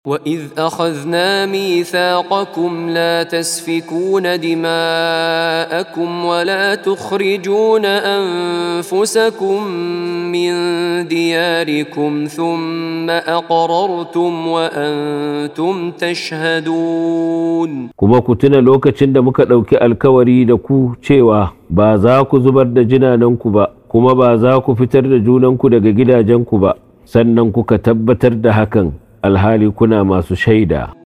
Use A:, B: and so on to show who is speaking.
A: واذ اخذنا ميثاقكم لا تسفكون دماءكم ولا تخرجون انفسكم من دياركم ثم اقررتم وانتم تشهدون
B: kuma ku tuna lokacin da muka ɗauki alkawari da ku cewa ba za ku zubar da jinananku ba kuma ba za ku fitar da junanku daga gidajenku ba sannan kuka tabbatar da hakan alhali kuna masu shaida